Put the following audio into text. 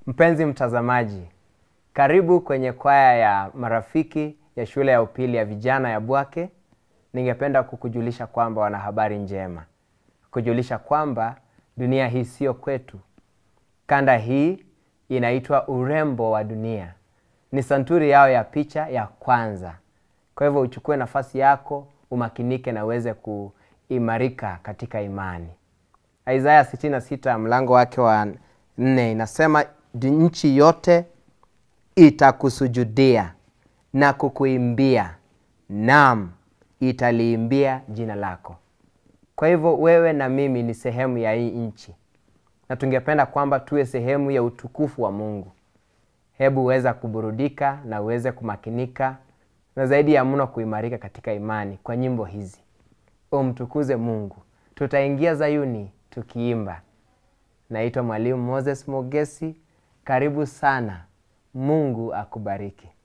Mpenzi mtazamaji, karibu kwenye kwaya ya marafiki ya shule ya upili ya vijana ya Bwake. Ningependa kukujulisha kwamba wana habari njema, kujulisha kwamba dunia hii sio kwetu. Kanda hii inaitwa urembo wa dunia, ni santuri yao ya picha ya kwanza. Kwa hivyo uchukue nafasi yako, umakinike na uweze kuimarika katika imani. Isaya 66 mlango wake wa nne inasema nchi yote itakusujudia na kukuimbia, naam, italiimbia jina lako. Kwa hivyo wewe na mimi ni sehemu ya hii nchi, na tungependa kwamba tuwe sehemu ya utukufu wa Mungu. Hebu uweza kuburudika na uweze kumakinika na zaidi ya mno kuimarika katika imani kwa nyimbo hizi. Umtukuze Mungu. Tutaingia Zayuni tukiimba. Naitwa Mwalimu Moses Mogesi. Karibu sana. Mungu akubariki.